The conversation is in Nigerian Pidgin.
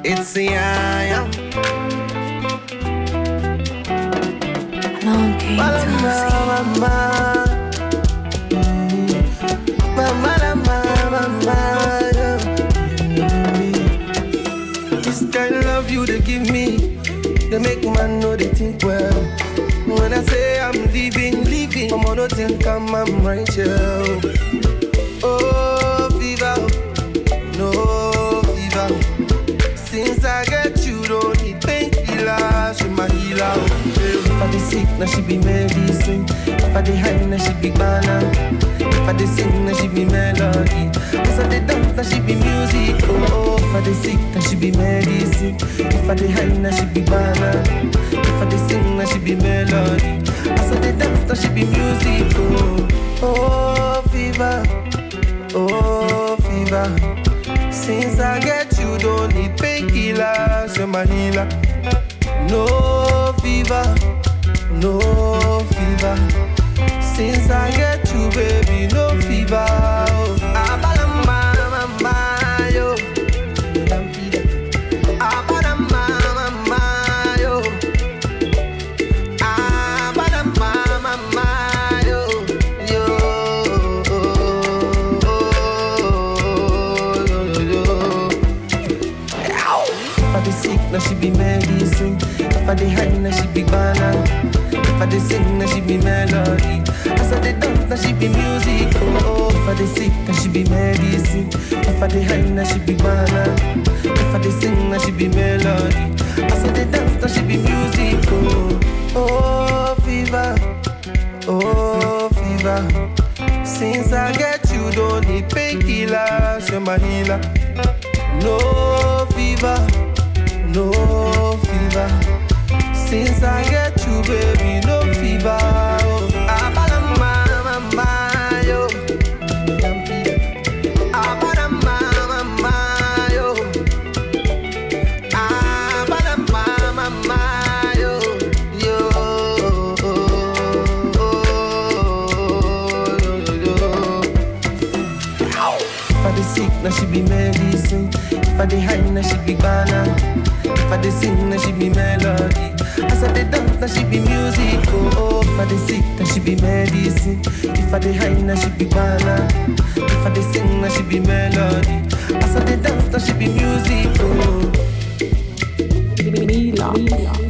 It's the I am. Long came Tuesday. Mama, mama, mama, mama, yeah. This kind of love you they give me, they make man know they think well. When I say I'm leaving, leaving, I'm on no think I'm, I'm right here. Oh, fever, no fever. Since I get you, don't need painkiller, she my healer. If I dey sick, now she be medicine. If I dey high, now she be banana. If I dey sing, now she be melody. As I dey dance, now she be music. Oh, oh. if I dey sick, now she be medicine. If I dey high, now she be banana. If I dey sing, now she be melody. As I dey dance, now she be music. Oh, oh, fever. Oh, fever. Since I get you, don't need painkillers, you're my healer. No fever, no fever. Since I get you, baby, no fever. Oh, Abalama, mama, yo. Abalama, mama, yo. Abalama, mama, yo. Yo. If I dey sick, now she be medicine. If I dey high, now she be banana. If I dey sing, now she be melody. As I dey dance, now she be music. Oh, if I dey sick, now she be medicine. If I dey high, now she be banana. If I dey sing, now she be melody. As I dey dance, now she be music. Oh, oh, fever. Oh, fever. Since I get you, don't need painkillers, you're my healer. No fever, no fever. Since I get you, baby, no fever. Oh, Abalama, mama, yo. Abalama, mama, yo. Abalama, mama, yo. Yo. If I dey sick, now she be medicine. If I dey high, now she be banana. If I dey sing, now she be melody. As I dey dance, now she be music. Oh, oh. if I dey sick, now she be medicine. If I dey high, now she be banana. If I dey sing, now she be melody. As I dey dance, now she be music. Oh. Mila.